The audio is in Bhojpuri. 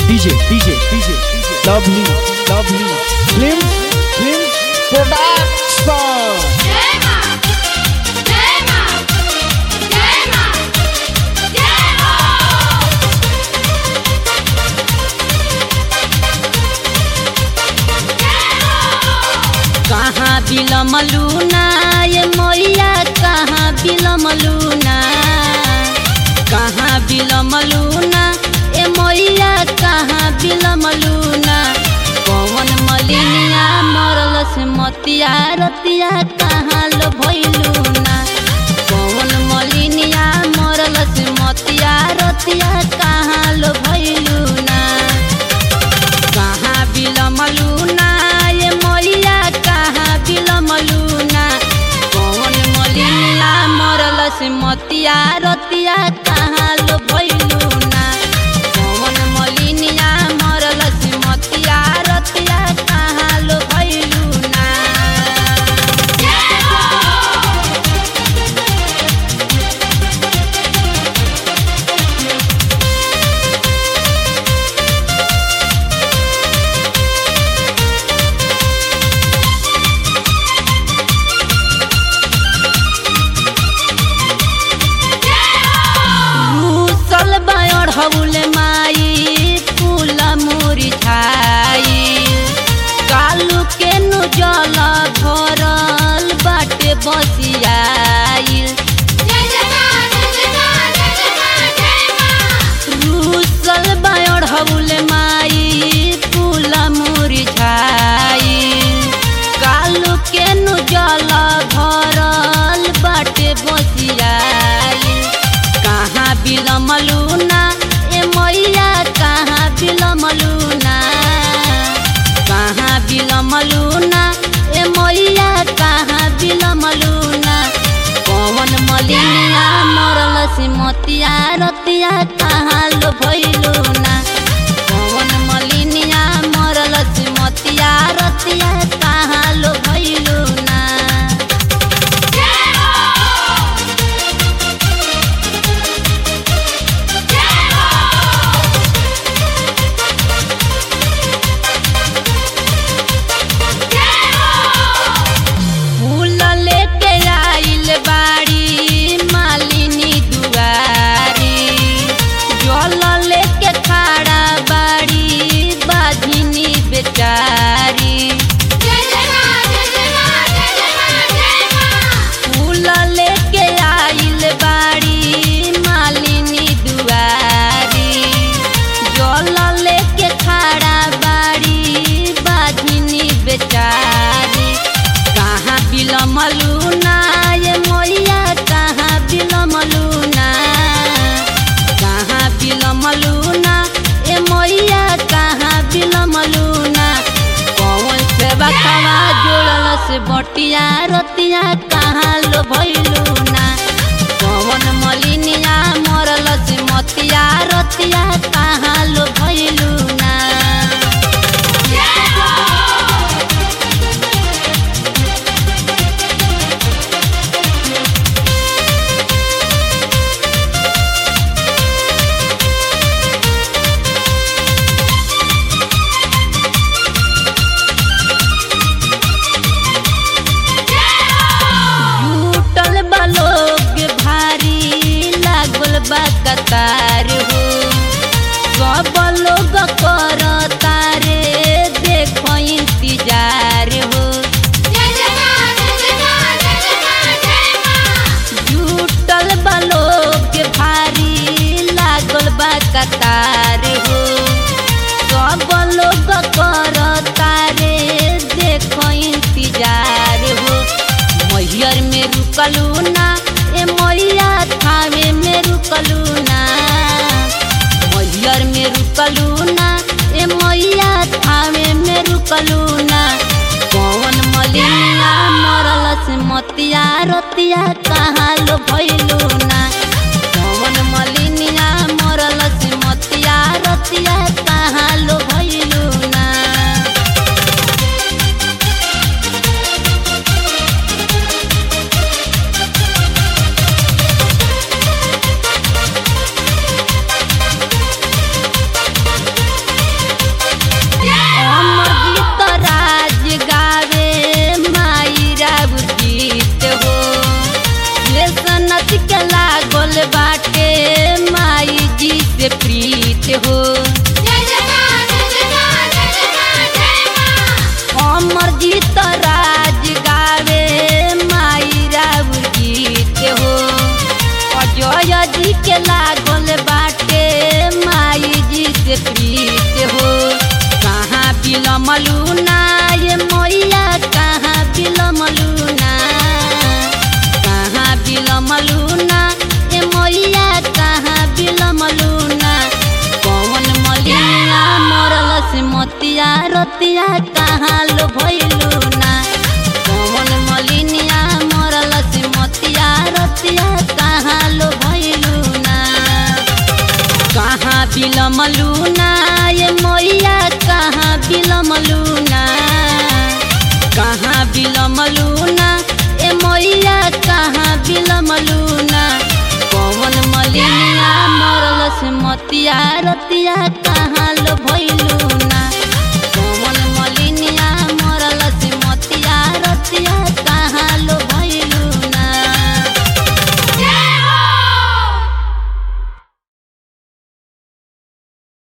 DJ, DJ, DJ, lovely, lovely, film, film, production. Tema! Tema! Tema! Tema! कहाँ बिलमलू ना ये मैया कहाँ बिलमलू ना कहाँ बिलमलू ना ए मैया कहाँ बिलमलू ना कौन मलिनिया मरल से मतिया रतिया कहाँ लो भैलू ना कौन मलिनिया मरल से मतिया रतिया कहाँ लो भैलू ना कहाँ बिलमलू ना ये मैया कहाँ बिलमलू ना कौन मलिनिया मरल से मतिया रतिया कहाँ लो भैलू ना कौन मलिनिया मरल से मतिया रतिया कहाँ लो भैलू ना रूसल बायोड हौले माई फूल मुरी छाई कालू के नु जल भरल बाटे बसियाई जय जय मां जय जय मां जय जय मां जय मां रूसल बायोड हौले माई फूल मुरी छाई कालू के नु जल भरल बाटे बसियाई कहाँ बिलमलू ना ए मैया कहाँ बिलमलू ना कहाँ बिलमलू ना ए मैया कहाँ बिलमलू ना कौन मलिनिया मरल से मतिया रतिया कहाँ लो भैलू ना कौन मलिनिया मरल से मतिया रतिया कहाँ लो भैलू ना फूल लेके आइल बाड़ी मालिनी दुआरी जल लेके खड़ा बाड़ी बाधिनी बेचारी जय जय मां जय जय मां जय जय मां जय मां फूल लेके आइल बाड़ी मालिनी दुआरी जल लेके खड़ा बाड़ी बाधिनी बेचारी कहाँ बिलमलू ना ये मैया कहाँ बिलमलू ना कहाँ बिलमलू ना ए मैया कहाँ बिलमलू ना कौन से बखवा जोड़ल से बटिया रतिया कहाँ लो भैलू ना कौन मलिनिया मरल से मतिया रतिया कहाँ लो भैलू ना जुटल बा लोग भारी लागल बा कतार हो सब लोग कर तारे देखो इंतजार हो जय जय मां जय जय मां जय जय मां जय मां जुटल बा लोग भारी लागल बा कतार हो सब लोग कर तारे देखो इंतजार हो मैहर में रुकलू ना ए मैया थावे में रुकलू ना मैहर में रुकलू ना ए मैया थावे में रुकलू ना कौन मलिनिया मरल से मतिया रतिया कहाँ लो भैलू ना कौन मलिनिया मरल से मतिया रतिया कहाँ लो भैलू ना जय हो जय जय मां जय जय मां जय जय मां जय मां अमर जीत राज गावे माई राउर गीत हो अजय जी के लागल बाटे माई जी से प्रीत हो कहाँ बिलमलू ना ये मैया कहाँ बिलमलू ना कहाँ बिलमलू ना ये मैया कहाँ बिलमलू ना कौन मलिया मरल से मोतिया रतिया कहाँ लो भइलू ना कौन मलिनिया मरल से मोतिया रतिया कहाँ लो भइलू ना कहाँ बिलमलू ना ये मैया कहाँ बिलमलू ना कहाँ बिलमलू ना ए मैया कहाँ बिलमलू ना कौन मलिनिया मरल से मोतिया रतिया कहाँ लो भइलू